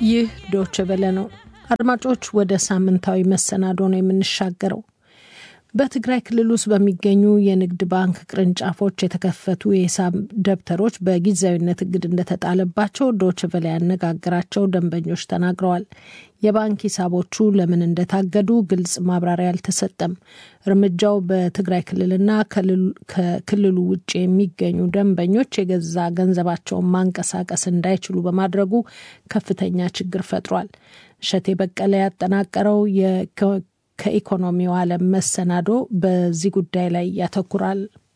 ይህ ዶች ቨለ ነው። አድማጮች፣ ወደ ሳምንታዊ መሰናዶ ነው የምንሻገረው። በትግራይ ክልል ውስጥ በሚገኙ የንግድ ባንክ ቅርንጫፎች የተከፈቱ የሂሳብ ደብተሮች በጊዜያዊነት እግድ እንደተጣለባቸው ዶች ቨለ ያነጋገራቸው ደንበኞች ተናግረዋል። የባንክ ሂሳቦቹ ለምን እንደታገዱ ግልጽ ማብራሪያ አልተሰጠም። እርምጃው በትግራይ ክልልና ከክልሉ ውጭ የሚገኙ ደንበኞች የገዛ ገንዘባቸውን ማንቀሳቀስ እንዳይችሉ በማድረጉ ከፍተኛ ችግር ፈጥሯል። እሸቴ በቀለ ያጠናቀረው ከኢኮኖሚው ዓለም መሰናዶ በዚህ ጉዳይ ላይ ያተኩራል።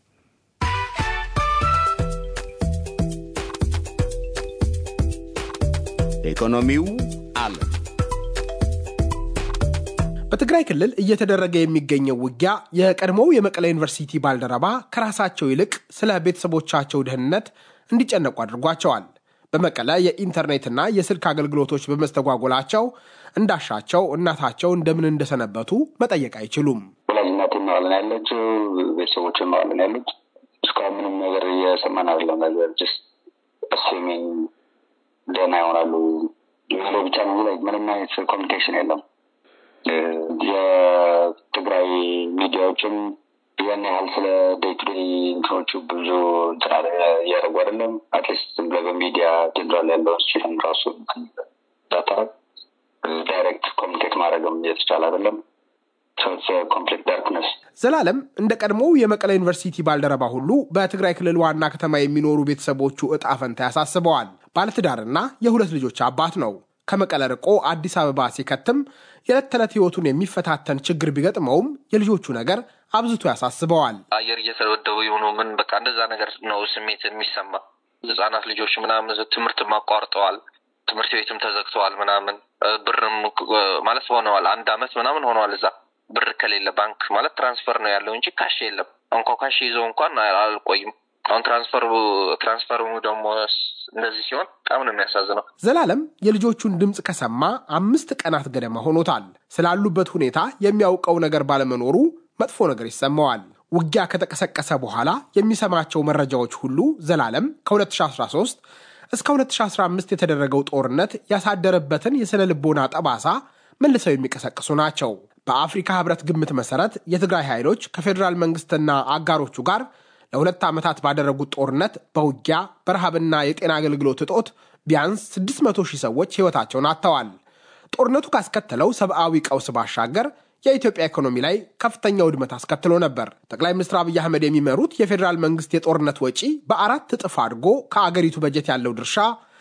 ኢኮኖሚው ዓለም በትግራይ ክልል እየተደረገ የሚገኘው ውጊያ የቀድሞው የመቀለ ዩኒቨርሲቲ ባልደረባ ከራሳቸው ይልቅ ስለ ቤተሰቦቻቸው ደህንነት እንዲጨነቁ አድርጓቸዋል። በመቀለ የኢንተርኔትና የስልክ አገልግሎቶች በመስተጓጎላቸው እንዳሻቸው እናታቸው እንደምን እንደሰነበቱ መጠየቅ አይችሉም። ወላጅ እናቴ መቀለ ነው ያለችው፣ ቤተሰቦች መቀለ ነው ያሉት። እስካሁን ምንም ነገር እየሰማን አይደለም። ነገር ስ አስሜን ደህና ይሆናሉ የሚለው ብቻ ነው። ምንም አይነት ኮሚኒኬሽን የለም። የትግራይ ሚዲያዎችም ያን ያህል ስለ ዴይ ቱ ዴይ እንትኖቹ ብዙ እንትና እያደረጉ አይደለም። አትሊስት ዝም ብለህ በሚዲያ ጀነራል ያለውን ሲሆን ራሱ ዳታረግ ዳይሬክት ኮሚኒኬት ማድረግም እየተቻለ አይደለም። ኮምፕሊት ዳርክነስ። ዘላለም እንደ ቀድሞው የመቀለ ዩኒቨርሲቲ ባልደረባ ሁሉ በትግራይ ክልል ዋና ከተማ የሚኖሩ ቤተሰቦቹ እጣ ፈንታ ያሳስበዋል። ባለትዳርና የሁለት ልጆች አባት ነው። ከመቀለ ርቆ አዲስ አበባ ሲከትም የዕለት ተዕለት ህይወቱን የሚፈታተን ችግር ቢገጥመውም የልጆቹ ነገር አብዝቶ ያሳስበዋል። አየር እየተደበደቡ የሆኑ ምን በቃ እንደዛ ነገር ነው ስሜት የሚሰማ ህጻናት ልጆች ምናምን ትምህርትም አቋርጠዋል፣ ትምህርት ቤትም ተዘግተዋል ምናምን ብርም ማለት ሆነዋል። አንድ አመት ምናምን ሆነዋል። እዛ ብር ከሌለ ባንክ ማለት ትራንስፈር ነው ያለው እንጂ ካሽ የለም። እንኳ ካሽ ይዘው እንኳን አልቆይም። አሁን ትራንስፈር ትራንስፈሩ ደግሞ እንደዚህ ሲሆን በጣም ነው የሚያሳዝነው። ዘላለም የልጆቹን ድምፅ ከሰማ አምስት ቀናት ገደማ ሆኖታል። ስላሉበት ሁኔታ የሚያውቀው ነገር ባለመኖሩ መጥፎ ነገር ይሰማዋል። ውጊያ ከተቀሰቀሰ በኋላ የሚሰማቸው መረጃዎች ሁሉ ዘላለም ከ2013 እስከ 2015 የተደረገው ጦርነት ያሳደረበትን የስነ ልቦና ጠባሳ መልሰው የሚቀሰቅሱ ናቸው። በአፍሪካ ህብረት ግምት መሰረት የትግራይ ኃይሎች ከፌዴራል መንግስትና አጋሮቹ ጋር ለሁለት ዓመታት ባደረጉት ጦርነት በውጊያ በረሃብና የጤና አገልግሎት እጦት ቢያንስ 600 ሺህ ሰዎች ሕይወታቸውን አጥተዋል። ጦርነቱ ካስከተለው ሰብአዊ ቀውስ ባሻገር የኢትዮጵያ ኢኮኖሚ ላይ ከፍተኛ ውድመት አስከትሎ ነበር። ጠቅላይ ሚኒስትር አብይ አህመድ የሚመሩት የፌዴራል መንግስት የጦርነት ወጪ በአራት እጥፍ አድጎ ከአገሪቱ በጀት ያለው ድርሻ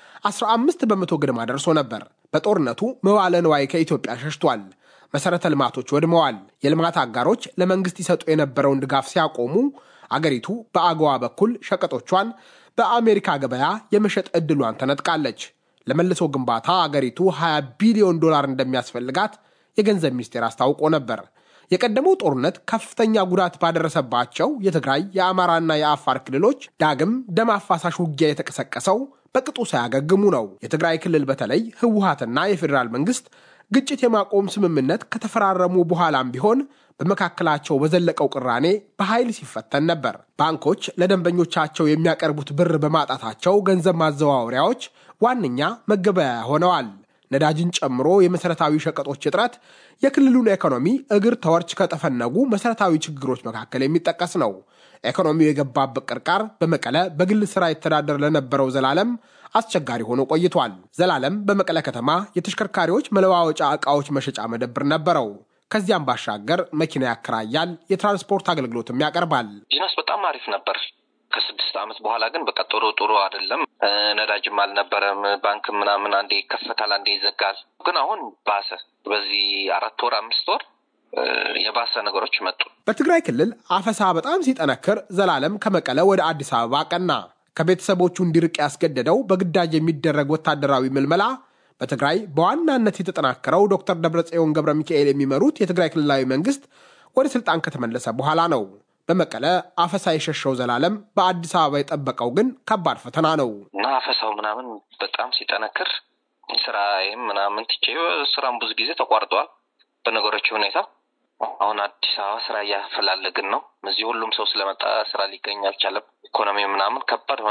15 በመቶ ግድማ ደርሶ ነበር። በጦርነቱ መዋለ ንዋይ ከኢትዮጵያ ሸሽቷል። መሠረተ ልማቶች ወድመዋል። የልማት አጋሮች ለመንግስት ይሰጡ የነበረውን ድጋፍ ሲያቆሙ አገሪቱ በአገዋ በኩል ሸቀጦቿን በአሜሪካ ገበያ የመሸጥ ዕድሏን ተነጥቃለች። ለመልሶ ግንባታ አገሪቱ 20 ቢሊዮን ዶላር እንደሚያስፈልጋት የገንዘብ ሚኒስቴር አስታውቆ ነበር። የቀደመው ጦርነት ከፍተኛ ጉዳት ባደረሰባቸው የትግራይ የአማራና የአፋር ክልሎች ዳግም ደም አፋሳሽ ውጊያ የተቀሰቀሰው በቅጡ ሳያገግሙ ነው። የትግራይ ክልል በተለይ ህወሀትና የፌዴራል መንግስት ግጭት የማቆም ስምምነት ከተፈራረሙ በኋላም ቢሆን በመካከላቸው በዘለቀው ቅራኔ በኃይል ሲፈተን ነበር። ባንኮች ለደንበኞቻቸው የሚያቀርቡት ብር በማጣታቸው ገንዘብ ማዘዋወሪያዎች ዋነኛ መገበያያ ሆነዋል። ነዳጅን ጨምሮ የመሠረታዊ ሸቀጦች እጥረት የክልሉን ኢኮኖሚ እግር ተወርች ከጠፈነጉ መሠረታዊ ችግሮች መካከል የሚጠቀስ ነው። ኢኮኖሚው የገባበት ቅርቃር በመቀለ በግል ሥራ ይተዳደር ለነበረው ዘላለም አስቸጋሪ ሆኖ ቆይቷል። ዘላለም በመቀለ ከተማ የተሽከርካሪዎች መለዋወጫ ዕቃዎች መሸጫ መደብር ነበረው። ከዚያም ባሻገር መኪና ያከራያል፣ የትራንስፖርት አገልግሎትም ያቀርባል። ቢዝነስ በጣም አሪፍ ነበር። ከስድስት ዓመት በኋላ ግን በቃ ጥሩ ጥሩ አይደለም። ነዳጅም አልነበረም። ባንክ ምናምን አንዴ ይከፈታል፣ አንዴ ይዘጋል። ግን አሁን ባሰ። በዚህ አራት ወር አምስት ወር የባሰ ነገሮች መጡ። በትግራይ ክልል አፈሳ በጣም ሲጠነክር ዘላለም ከመቀለ ወደ አዲስ አበባ ቀና። ከቤተሰቦቹ እንዲርቅ ያስገደደው በግዳጅ የሚደረግ ወታደራዊ ምልመላ በትግራይ በዋናነት የተጠናከረው ዶክተር ደብረጽዮን ገብረ ሚካኤል የሚመሩት የትግራይ ክልላዊ መንግስት ወደ ስልጣን ከተመለሰ በኋላ ነው። በመቀለ አፈሳ የሸሸው ዘላለም በአዲስ አበባ የጠበቀው ግን ከባድ ፈተና ነው እና አፈሳው ምናምን በጣም ሲጠነክር ስራዬም ምናምን ትቼ ስራም ብዙ ጊዜ ተቋርጠዋል በነገሮች ሁኔታ። አሁን አዲስ አበባ ስራ እያፈላለግን ነው። እዚህ ሁሉም ሰው ስለመጣ ስራ ሊገኝ አልቻለም። ኢኮኖሚ ምናምን ከባድ ሆነ።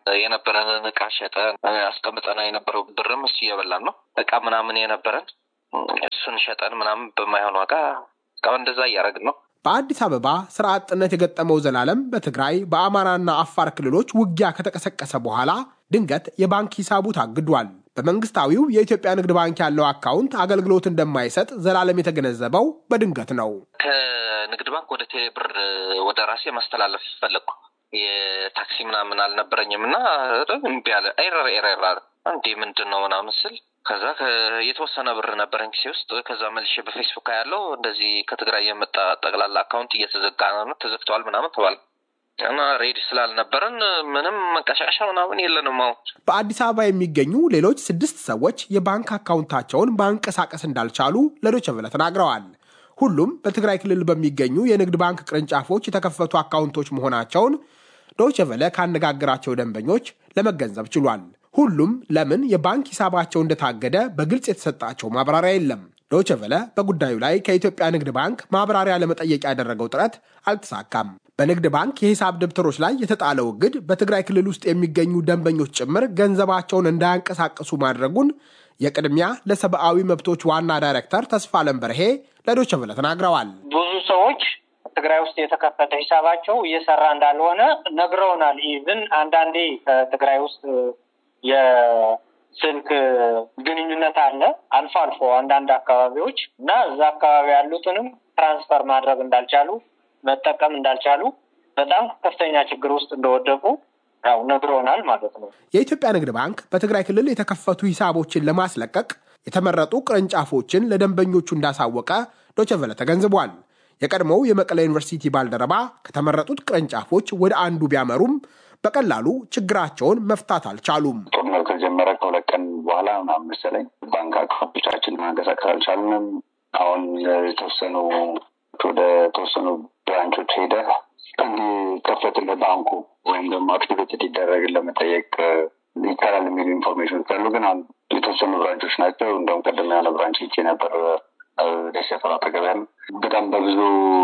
የነበረንን እቃ ሸጠን አስቀምጠን የነበረው ብርም እሱ እየበላን ነው። እቃ ምናምን የነበረን እሱን ሸጠን ምናምን በማይሆን ዋጋ እስካሁን እንደዛ እያደረግን ነው። በአዲስ አበባ ስራ አጥነት የገጠመው ዘላለም በትግራይ በአማራና አፋር ክልሎች ውጊያ ከተቀሰቀሰ በኋላ ድንገት የባንክ ሂሳቡ ታግዷል። በመንግስታዊው የኢትዮጵያ ንግድ ባንክ ያለው አካውንት አገልግሎት እንደማይሰጥ ዘላለም የተገነዘበው በድንገት ነው። ከንግድ ባንክ ወደ ቴሌብር ወደ ራሴ ማስተላለፍ ፈለግኩ። የታክሲ ምናምን አልነበረኝም እና እምቢ አለ። ኤረር ኤረር አለ። እንዴ ምንድን ነው ምናምን ስል ከዛ የተወሰነ ብር ነበረኝ ኪሴ ውስጥ። ከዛ መልሼ በፌስቡክ ያለው እንደዚህ ከትግራይ የመጣ ጠቅላላ አካውንት እየተዘጋ ነው ተዘግተዋል ምናምን ተባለ እና ሬዲ ስላልነበረን ምንም መንቀሻቀሻ ምናምን የለንም። አሁን በአዲስ አበባ የሚገኙ ሌሎች ስድስት ሰዎች የባንክ አካውንታቸውን ማንቀሳቀስ እንዳልቻሉ ለዶይቼ ቬለ ተናግረዋል። ሁሉም በትግራይ ክልል በሚገኙ የንግድ ባንክ ቅርንጫፎች የተከፈቱ አካውንቶች መሆናቸውን ዶይቼ ቬለ ካነጋገራቸው ደንበኞች ለመገንዘብ ችሏል። ሁሉም ለምን የባንክ ሂሳባቸው እንደታገደ በግልጽ የተሰጣቸው ማብራሪያ የለም። ዶይቼ ቬለ በጉዳዩ ላይ ከኢትዮጵያ ንግድ ባንክ ማብራሪያ ለመጠየቅ ያደረገው ጥረት አልተሳካም። በንግድ ባንክ የሂሳብ ደብተሮች ላይ የተጣለው እግድ በትግራይ ክልል ውስጥ የሚገኙ ደንበኞች ጭምር ገንዘባቸውን እንዳያንቀሳቅሱ ማድረጉን የቅድሚያ ለሰብአዊ መብቶች ዋና ዳይሬክተር ተስፋለም በርሄ ለዶይቼ ቬለ ተናግረዋል። ብዙ ሰዎች ትግራይ ውስጥ የተከፈተ ሂሳባቸው እየሰራ እንዳልሆነ ነግረውናል። ኢቭን አንዳንዴ ከትግራይ ውስጥ የስልክ ግንኙነት አለ አልፎ አልፎ አንዳንድ አካባቢዎች እና እዛ አካባቢ ያሉትንም ትራንስፈር ማድረግ እንዳልቻሉ መጠቀም እንዳልቻሉ በጣም ከፍተኛ ችግር ውስጥ እንደወደቁ ያው ነግሮናል ማለት ነው። የኢትዮጵያ ንግድ ባንክ በትግራይ ክልል የተከፈቱ ሂሳቦችን ለማስለቀቅ የተመረጡ ቅርንጫፎችን ለደንበኞቹ እንዳሳወቀ ዶይቼ ቬለ ተገንዝቧል። የቀድሞው የመቀለ ዩኒቨርሲቲ ባልደረባ ከተመረጡት ቅርንጫፎች ወደ አንዱ ቢያመሩም በቀላሉ ችግራቸውን መፍታት አልቻሉም። ጦርነቱ ከጀመረ ከሁለት ቀን በኋላ ምናምን መሰለኝ ባንክ አካውንቶቻችን ማንቀሳቀስ አልቻልንም። አሁን የተወሰኑ ወደ ተወሰኑ ብራንቾች ሄደ እንዲከፈትልህ ባንኩ ወይም ደግሞ አክቲቬት እንዲደረግ ለመጠየቅ ይቻላል የሚሉ ኢንፎርሜሽን ካሉ ግን አሁን የተወሰኑ ብራንቾች ናቸው። እንደውም ቀደም ያለ ብራንች ሄጄ ነበር ደሴ ሰፈር አጠገብ ያለ በጣም በብዙ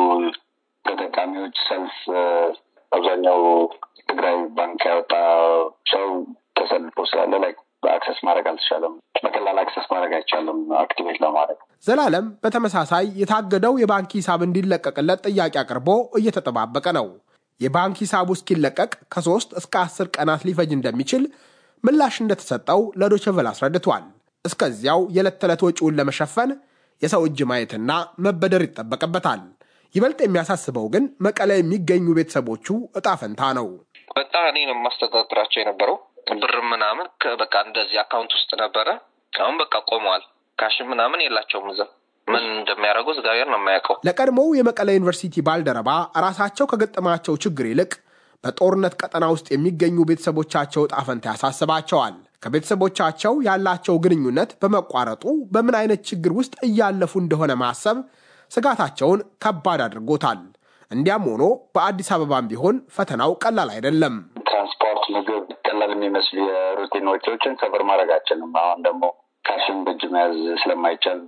ተጠቃሚዎች ሰልፍ አብዛኛው ትግራይ ባንክ ያወጣ ሰው ተሰልፎ ስላለ ላይ አክሰስ ማድረግ አልተቻለም። በቀላል አክሰስ ማድረግ አይቻልም አክቲቬት ለማድረግ። ዘላለም በተመሳሳይ የታገደው የባንክ ሂሳብ እንዲለቀቅለት ጥያቄ አቅርቦ እየተጠባበቀ ነው። የባንክ ሂሳቡ እስኪለቀቅ ከሶስት እስከ አስር ቀናት ሊፈጅ እንደሚችል ምላሽ እንደተሰጠው ለዶይቼ ቬለ አስረድቷል። እስከዚያው የዕለት ተዕለት ወጪውን ለመሸፈን የሰው እጅ ማየትና መበደር ይጠበቅበታል። ይበልጥ የሚያሳስበው ግን መቀለ የሚገኙ ቤተሰቦቹ እጣ ፈንታ ነው። በጣም እኔ ነው የማስተዳድራቸው የነበረው ብር ምናምን በቃ እንደዚህ አካውንት ውስጥ ነበረ። አሁን በቃ ቆመዋል። ካሽም ምናምን የላቸውም እዛ ምን እንደሚያደርጉ እግዚአብሔር ነው የማያውቀው። ለቀድሞው የመቀለ ዩኒቨርሲቲ ባልደረባ ራሳቸው ከገጠማቸው ችግር ይልቅ በጦርነት ቀጠና ውስጥ የሚገኙ ቤተሰቦቻቸው እጣ ፈንታ ያሳስባቸዋል። ከቤተሰቦቻቸው ያላቸው ግንኙነት በመቋረጡ በምን አይነት ችግር ውስጥ እያለፉ እንደሆነ ማሰብ ስጋታቸውን ከባድ አድርጎታል። እንዲያም ሆኖ በአዲስ አበባም ቢሆን ፈተናው ቀላል አይደለም። ትራንስፖርት፣ ምግብ ቀላል የሚመስሉ የሩቲን ወጪዎችን ሰብር ማድረግ አችልም። አሁን ደግሞ ካሽን በእጅ መያዝ ስለማይቻል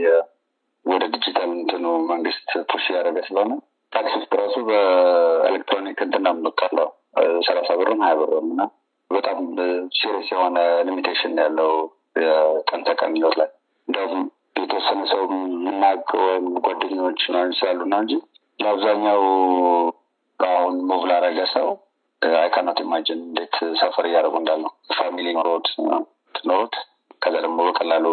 ወደ ዲጂታል እንትኑ መንግስት ፑሽ ያደረገ ስለሆነ ታክሲ ውስጥ ራሱ በኤሌክትሮኒክ እንትን ነው የምንከፍለው ሰላሳ ብርም ሀያ ብርም እና በጣም ሲሪየስ የሆነ ሊሚቴሽን ያለው የቀን ተቀን ህይወት ላይ እንዲሁም የተወሰነ ሰው የምናውቅ ወይም ጓደኞች ምናምን ስላሉ ነው እንጂ ለአብዛኛው አሁን ሙቭ ላረገ ሰው አይካናት ኢማጅን እንዴት ሰፈር እያደረጉ እንዳለው ፋሚሊ ኖሮት ኖሮት ከዛ ደግሞ በቀላሉ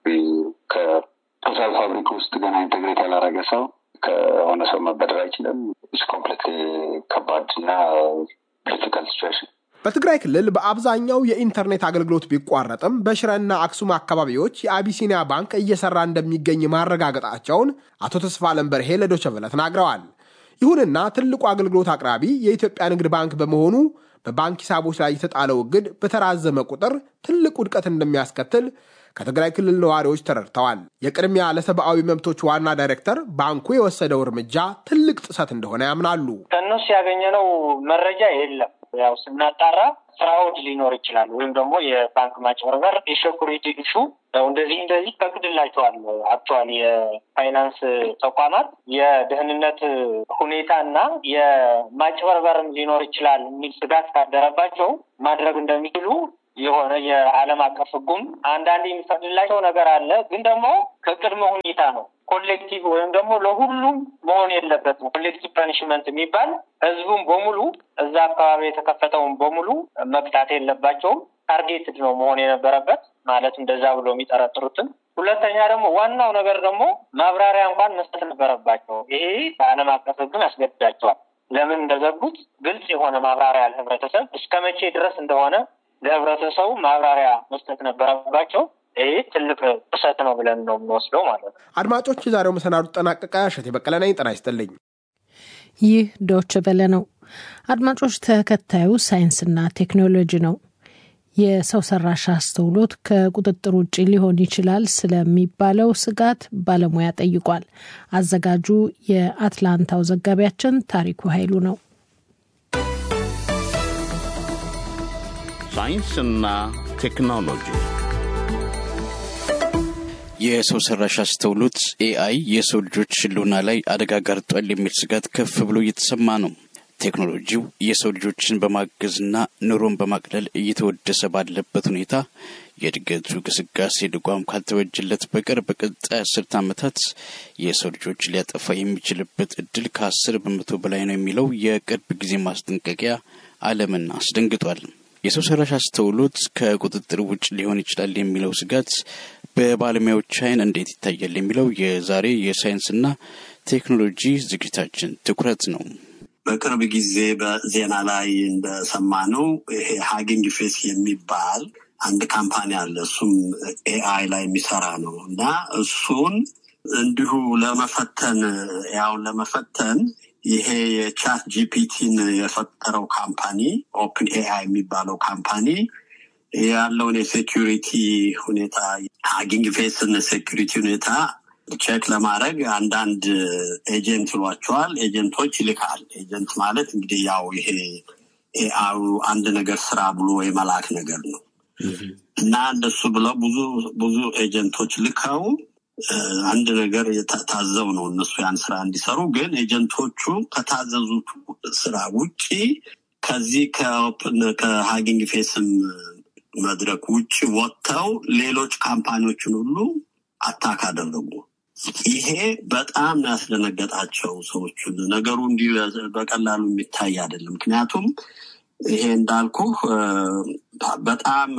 ከቶታል ፋብሪክ ውስጥ ገና ኢንቴግሬት ያላረገ ሰው ከሆነ ሰው መበደር አይችልም። ኮምፕሌት ከባድ እና ዲፊካልት ሲቹዌሽን በትግራይ ክልል በአብዛኛው የኢንተርኔት አገልግሎት ቢቋረጥም በሽረና አክሱም አካባቢዎች የአቢሲኒያ ባንክ እየሰራ እንደሚገኝ ማረጋገጣቸውን አቶ ተስፋለም በርሄ ለዶይቼ ቬለ ተናግረዋል። ይሁንና ትልቁ አገልግሎት አቅራቢ የኢትዮጵያ ንግድ ባንክ በመሆኑ በባንክ ሂሳቦች ላይ የተጣለው እግድ በተራዘመ ቁጥር ትልቅ ውድቀት እንደሚያስከትል ከትግራይ ክልል ነዋሪዎች ተረድተዋል። የቅድሚያ ለሰብአዊ መብቶች ዋና ዳይሬክተር ባንኩ የወሰደው እርምጃ ትልቅ ጥሰት እንደሆነ ያምናሉ። ከእነሱ ያገኘነው መረጃ የለም። ያው ስናጣራ ፍራውድ ሊኖር ይችላል፣ ወይም ደግሞ የባንክ ማጭበርበር፣ የሴኩሪቲ ኢሹ እንደዚህ እንደዚህ ፈቅድላቸዋል። አክቹዋሊ የፋይናንስ ተቋማት የደህንነት ሁኔታ እና የማጭበርበርም ሊኖር ይችላል የሚል ስጋት ካደረባቸው ማድረግ እንደሚችሉ የሆነ የዓለም አቀፍ ሕጉም አንዳንድ የሚፈቅድላቸው ነገር አለ። ግን ደግሞ ከቅድመ ሁኔታ ነው። ኮሌክቲቭ ወይም ደግሞ ለሁሉም መሆን የለበትም። ኮሌክቲቭ ፐኒሽመንት የሚባል ህዝቡም በሙሉ እዛ አካባቢ የተከፈተውን በሙሉ መቅጣት የለባቸውም። ታርጌትድ ነው መሆን የነበረበት ማለት እንደዛ ብሎ የሚጠረጥሩትን። ሁለተኛ ደግሞ ዋናው ነገር ደግሞ ማብራሪያ እንኳን መስጠት ነበረባቸው። ይሄ በዓለም አቀፍ ሕግም ያስገድዳቸዋል። ለምን እንደዘጉት ግልጽ የሆነ ማብራሪያ ለህብረተሰብ እስከ መቼ ድረስ እንደሆነ ለህብረተሰቡ ማብራሪያ መስጠት ነበረባቸው። ይህ ትልቅ ጥሰት ነው ብለን ነው የምንወስደው ማለት ነው። አድማጮች፣ የዛሬው መሰናዱ ጠናቀቀ። እሸቴ በቀለ ነኝ። ጤና ይስጥልኝ። ይህ ዶች በለ ነው። አድማጮች፣ ተከታዩ ሳይንስና ቴክኖሎጂ ነው። የሰው ሰራሽ አስተውሎት ከቁጥጥር ውጭ ሊሆን ይችላል ስለሚባለው ስጋት ባለሙያ ጠይቋል። አዘጋጁ የአትላንታው ዘጋቢያችን ታሪኩ ኃይሉ ነው። ሳይንስና ቴክኖሎጂ የሰው ሰራሽ አስተውሎት ኤአይ የሰው ልጆች ሕልውና ላይ አደጋ ጋርጧል የሚል ስጋት ከፍ ብሎ እየተሰማ ነው። ቴክኖሎጂው የሰው ልጆችን በማገዝና ኑሮን በማቅለል እየተወደሰ ባለበት ሁኔታ የእድገቱ ግስጋሴ ድጓም ካልተበጀለት በቀር በቀጣይ አስርት ዓመታት የሰው ልጆች ሊያጠፋ የሚችልበት እድል ከአስር በመቶ በላይ ነው የሚለው የቅርብ ጊዜ ማስጠንቀቂያ ዓለምን አስደንግጧል። የሰው ሰራሽ አስተውሎት ከቁጥጥር ውጭ ሊሆን ይችላል የሚለው ስጋት በባለሙያዎች ዓይን እንዴት ይታያል የሚለው የዛሬ የሳይንስና ቴክኖሎጂ ዝግጅታችን ትኩረት ነው። በቅርብ ጊዜ በዜና ላይ እንደሰማነው ይሄ ሀጊንግ ፌስ የሚባል አንድ ካምፓኒ አለ። እሱም ኤአይ ላይ የሚሰራ ነው እና እሱን እንዲሁ ለመፈተን ያውን ለመፈተን ይሄ የቻት ጂፒቲን የፈጠረው ካምፓኒ ኦፕን ኤአይ የሚባለው ካምፓኒ ያለውን የሴኪሪቲ ሁኔታ ሀጊንግ ፌስን ሴኪሪቲ ሁኔታ ቼክ ለማድረግ አንዳንድ ኤጀንት ይሏቸዋል ኤጀንቶች ይልካል። ኤጀንት ማለት እንግዲህ ያው ይሄ ኤአዩ አንድ ነገር ስራ ብሎ የመላክ ነገር ነው እና እንደሱ ብለው ብዙ ብዙ ኤጀንቶች ልከው አንድ ነገር ታዘው ነው እነሱ ያን ስራ እንዲሰሩ። ግን ኤጀንቶቹ ከታዘዙት ስራ ውጪ ከዚህ ከሀጊንግ ፌስም መድረክ ውጭ ወጥተው ሌሎች ካምፓኒዎችን ሁሉ አታክ አደረጉ። ይሄ በጣም ነው ያስደነገጣቸው ሰዎቹን። ነገሩ እንዲህ በቀላሉ የሚታይ አይደለም። ምክንያቱም ይሄ እንዳልኩ በጣም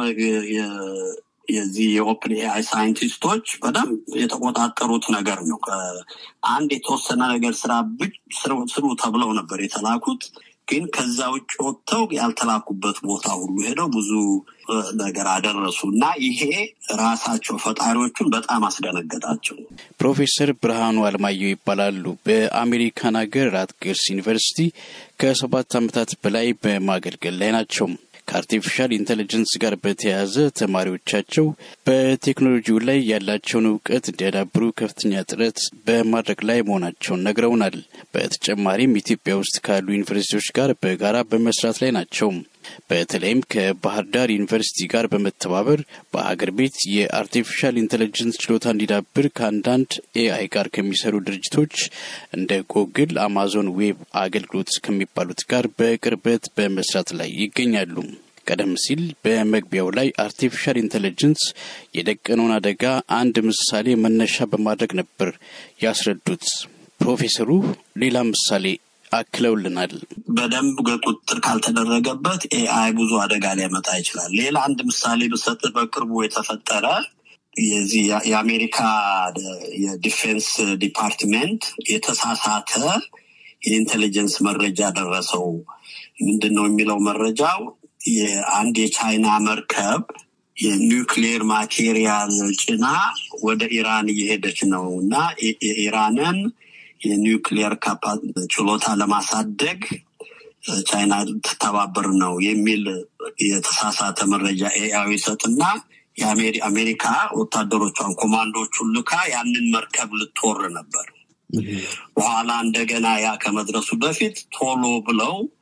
የዚህ የኦፕን ኤአይ ሳይንቲስቶች በደንብ የተቆጣጠሩት ነገር ነው። አንድ የተወሰነ ነገር ስራ ስሩ ተብለው ነበር የተላኩት። ግን ከዛ ውጭ ወጥተው ያልተላኩበት ቦታ ሁሉ ሄደው ብዙ ነገር አደረሱ እና ይሄ ራሳቸው ፈጣሪዎቹን በጣም አስደነገጣቸው። ፕሮፌሰር ብርሃኑ አልማየሁ ይባላሉ። በአሜሪካን ሀገር ራትገርስ ዩኒቨርሲቲ ከሰባት ዓመታት በላይ በማገልገል ላይ ናቸው። ከአርቲፊሻል ኢንቴሊጀንስ ጋር በተያያዘ ተማሪዎቻቸው በቴክኖሎጂው ላይ ያላቸውን እውቀት እንዲያዳብሩ ከፍተኛ ጥረት በማድረግ ላይ መሆናቸውን ነግረውናል። በተጨማሪም ኢትዮጵያ ውስጥ ካሉ ዩኒቨርሲቲዎች ጋር በጋራ በመስራት ላይ ናቸው። በተለይም ከባህር ዳር ዩኒቨርሲቲ ጋር በመተባበር በሀገር ቤት የአርቲፊሻል ኢንቴሊጀንስ ችሎታ እንዲዳብር ከአንዳንድ ኤአይ ጋር ከሚሰሩ ድርጅቶች እንደ ጎግል፣ አማዞን ዌብ አገልግሎት ከሚባሉት ጋር በቅርበት በመስራት ላይ ይገኛሉ። ቀደም ሲል በመግቢያው ላይ አርቲፊሻል ኢንቴሊጀንስ የደቀነውን አደጋ አንድ ምሳሌ መነሻ በማድረግ ነበር ያስረዱት። ፕሮፌሰሩ ሌላ ምሳሌ አክለውልናል። በደንብ ቁጥጥር ካልተደረገበት ኤአይ ብዙ አደጋ ሊያመጣ ይችላል። ሌላ አንድ ምሳሌ ብሰጥ በቅርቡ የተፈጠረ የዚህ የአሜሪካ የዲፌንስ ዲፓርትሜንት የተሳሳተ የኢንቴሊጀንስ መረጃ ደረሰው። ምንድን ነው የሚለው መረጃው የአንድ የቻይና መርከብ የኒውክሌር ማቴሪያል ጭና ወደ ኢራን እየሄደች ነው እና የኢራንን የኒውክሊየር ችሎታ ለማሳደግ ቻይና ትተባበር ነው የሚል የተሳሳተ መረጃ ኤአይ ይሰጥና የአሜሪካ ወታደሮቿን ኮማንዶቹን ልካ ያንን መርከብ ልትወር ነበር። በኋላ እንደገና ያ ከመድረሱ በፊት ቶሎ ብለው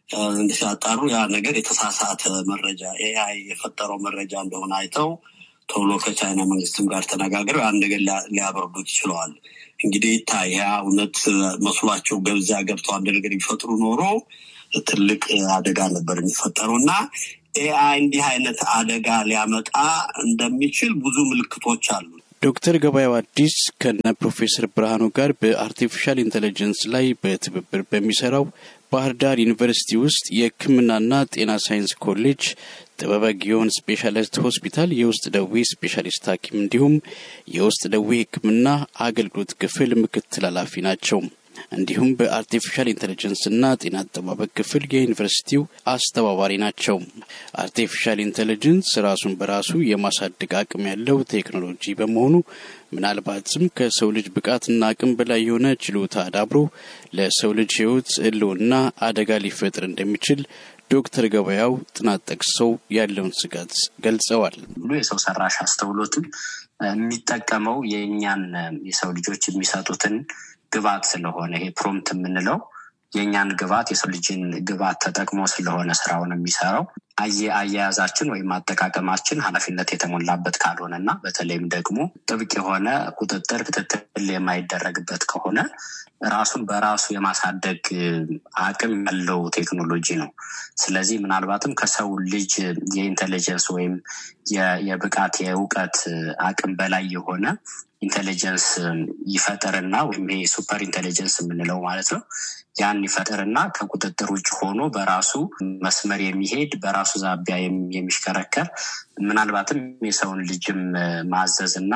ሲያጣሩ ያ ነገር የተሳሳተ መረጃ ኤአይ የፈጠረው መረጃ እንደሆነ አይተው ቶሎ ከቻይና መንግስትም ጋር ተነጋግረው ያን ነገር ሊያበርዱት ይችለዋል። እንግዲህ ይታይ ያ እውነት መስሏቸው ገብዚያ ገብተው አንድ ነገር ቢፈጥሩ ኖሮ ትልቅ አደጋ ነበር የሚፈጠረው እና ኤአይ እንዲህ አይነት አደጋ ሊያመጣ እንደሚችል ብዙ ምልክቶች አሉ። ዶክተር ገበያው አዲስ ከነ ፕሮፌሰር ብርሃኑ ጋር በአርቲፊሻል ኢንቴሊጀንስ ላይ በትብብር በሚሰራው ባህር ዳር ዩኒቨርሲቲ ውስጥ የሕክምናና ጤና ሳይንስ ኮሌጅ ጥበበ ጊዮን ስፔሻሊስት ሆስፒታል የውስጥ ደዌ ስፔሻሊስት ሐኪም እንዲሁም የውስጥ ደዌ ሕክምና አገልግሎት ክፍል ምክትል ኃላፊ ናቸው። እንዲሁም በአርቲፊሻል ኢንቴሊጀንስና ጤና አጠባበቅ ክፍል የዩኒቨርሲቲው አስተባባሪ ናቸው። አርቲፊሻል ኢንቴሊጀንስ ራሱን በራሱ የማሳደግ አቅም ያለው ቴክኖሎጂ በመሆኑ ምናልባትም ከሰው ልጅ ብቃትና አቅም በላይ የሆነ ችሎታ አዳብሮ ለሰው ልጅ ሕይወት ህልውና አደጋ ሊፈጥር እንደሚችል ዶክተር ገበያው ጥናት ጠቅሰው ያለውን ስጋት ገልጸዋል። ብሎ የሰው ሰራሽ አስተውሎትን የሚጠቀመው የእኛን የሰው ልጆች የሚሰጡትን ግብዓት ስለሆነ ይሄ ፕሮምት የምንለው የእኛን ግብዓት የሰው ልጅን ግብዓት ተጠቅሞ ስለሆነ ስራውን የሚሰራው አየ አያያዛችን ወይም አጠቃቀማችን ኃላፊነት የተሞላበት ካልሆነ እና በተለይም ደግሞ ጥብቅ የሆነ ቁጥጥር ክትትል የማይደረግበት ከሆነ ራሱን በራሱ የማሳደግ አቅም ያለው ቴክኖሎጂ ነው። ስለዚህ ምናልባትም ከሰው ልጅ የኢንቴሊጀንስ ወይም የብቃት የእውቀት አቅም በላይ የሆነ ኢንቴሊጀንስ ይፈጥርና ወይም ይሄ ሱፐር ኢንቴሊጀንስ የምንለው ማለት ነው። ያን ይፈጥርና ከቁጥጥር ውጭ ሆኖ በራሱ መስመር የሚሄድ በራሱ ዛቢያ የሚሽከረከር ምናልባትም የሰውን ልጅም ማዘዝ እና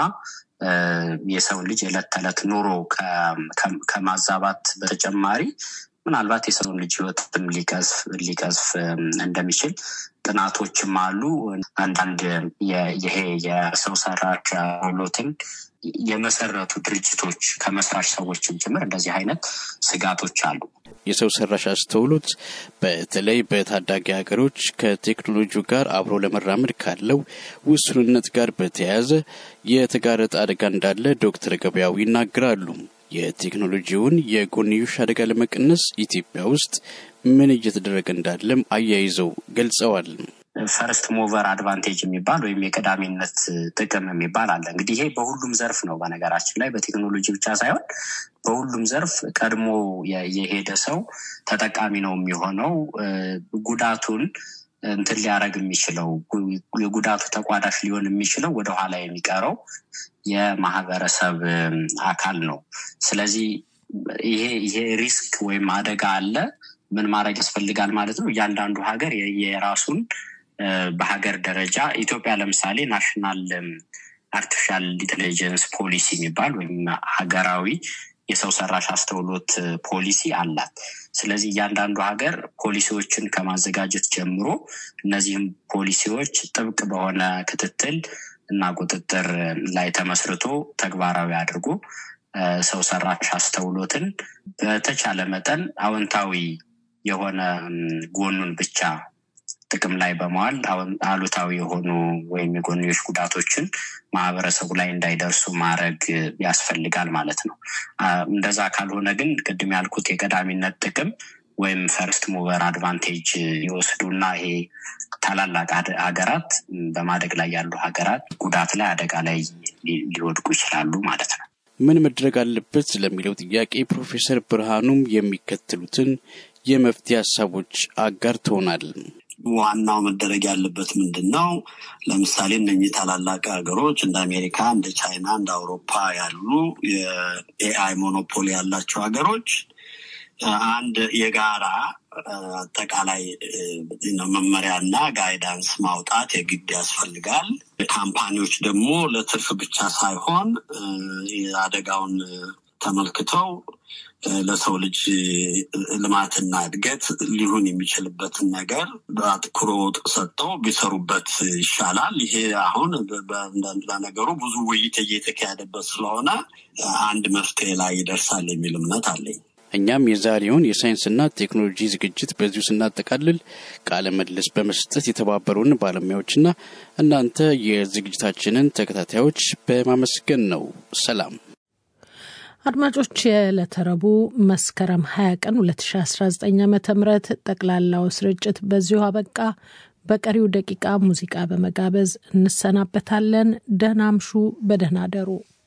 የሰውን ልጅ የዕለት ተዕለት ኑሮ ከማዛባት በተጨማሪ ምናልባት የሰውን ልጅ ሕይወትም ሊቀዝፍ እንደሚችል ጥናቶችም አሉ። አንዳንድ ይሄ የሰው ሰራሽ አስተውሎትን የመሰረቱ ድርጅቶች ከመስራች ሰዎችም ጭምር እንደዚህ አይነት ስጋቶች አሉ። የሰው ሰራሽ አስተውሎት በተለይ በታዳጊ ሀገሮች ከቴክኖሎጂው ጋር አብሮ ለመራመድ ካለው ውሱንነት ጋር በተያያዘ የተጋረጠ አደጋ እንዳለ ዶክተር ገበያው ይናገራሉ። የቴክኖሎጂውን የጎንዮሽ አደጋ ለመቀነስ ኢትዮጵያ ውስጥ ምን እየተደረገ እንዳለም አያይዘው ገልጸዋል። ፈርስት ሞቨር አድቫንቴጅ የሚባል ወይም የቀዳሚነት ጥቅም የሚባል አለ። እንግዲህ ይሄ በሁሉም ዘርፍ ነው። በነገራችን ላይ በቴክኖሎጂ ብቻ ሳይሆን በሁሉም ዘርፍ ቀድሞ የሄደ ሰው ተጠቃሚ ነው የሚሆነው። ጉዳቱን እንትን ሊያደርግ የሚችለው የጉዳቱ ተቋዳሽ ሊሆን የሚችለው ወደኋላ የሚቀረው የማህበረሰብ አካል ነው። ስለዚህ ይሄ ይሄ ሪስክ ወይም አደጋ አለ። ምን ማድረግ ያስፈልጋል ማለት ነው? እያንዳንዱ ሀገር የራሱን በሀገር ደረጃ ኢትዮጵያ ለምሳሌ ናሽናል አርቲፊሻል ኢንቴሊጀንስ ፖሊሲ የሚባል ወይም ሀገራዊ የሰው ሰራሽ አስተውሎት ፖሊሲ አላት። ስለዚህ እያንዳንዱ ሀገር ፖሊሲዎችን ከማዘጋጀት ጀምሮ እነዚህም ፖሊሲዎች ጥብቅ በሆነ ክትትል እና ቁጥጥር ላይ ተመስርቶ ተግባራዊ አድርጎ ሰው ሰራሽ አስተውሎትን በተቻለ መጠን አዎንታዊ የሆነ ጎኑን ብቻ ጥቅም ላይ በመዋል አሉታዊ የሆኑ ወይም የጎንዮሽ ጉዳቶችን ማህበረሰቡ ላይ እንዳይደርሱ ማድረግ ያስፈልጋል ማለት ነው። እንደዛ ካልሆነ ግን ቅድም ያልኩት የቀዳሚነት ጥቅም ወይም ፈርስት ሙቨር አድቫንቴጅ ይወስዱና ይሄ ታላላቅ ሀገራት በማደግ ላይ ያሉ ሀገራት ጉዳት ላይ አደጋ ላይ ሊወድቁ ይችላሉ ማለት ነው። ምን መድረግ አለበት ለሚለው ጥያቄ ፕሮፌሰር ብርሃኑም የሚከተሉትን የመፍትሄ ሀሳቦች አጋርተውናል። ዋናው መደረግ ያለበት ምንድን ነው? ለምሳሌ እነኚህ ታላላቅ ሀገሮች እንደ አሜሪካ፣ እንደ ቻይና፣ እንደ አውሮፓ ያሉ የኤአይ ሞኖፖሊ ያላቸው ሀገሮች አንድ የጋራ አጠቃላይ መመሪያና ጋይዳንስ ማውጣት የግድ ያስፈልጋል። ካምፓኒዎች ደግሞ ለትርፍ ብቻ ሳይሆን አደጋውን ተመልክተው ለሰው ልጅ ልማትና እድገት ሊሆን የሚችልበትን ነገር አትኩሮት ሰጥተው ቢሰሩበት ይሻላል። ይሄ አሁን ለነገሩ ብዙ ውይይት እየተካሄደበት ስለሆነ አንድ መፍትሄ ላይ ይደርሳል የሚል እምነት አለኝ። እኛም የዛሬውን የሳይንስና ቴክኖሎጂ ዝግጅት በዚሁ ስናጠቃልል ቃለ ምልልስ በመስጠት የተባበሩን ባለሙያዎችና እናንተ የዝግጅታችንን ተከታታዮች በማመስገን ነው። ሰላም። አድማጮች የዕለተ ረቡዕ መስከረም 20 ቀን 2019 ዓ ም ጠቅላላው ስርጭት በዚሁ አበቃ። በቀሪው ደቂቃ ሙዚቃ በመጋበዝ እንሰናበታለን። ደህና አምሹ፣ በደህና አደሩ።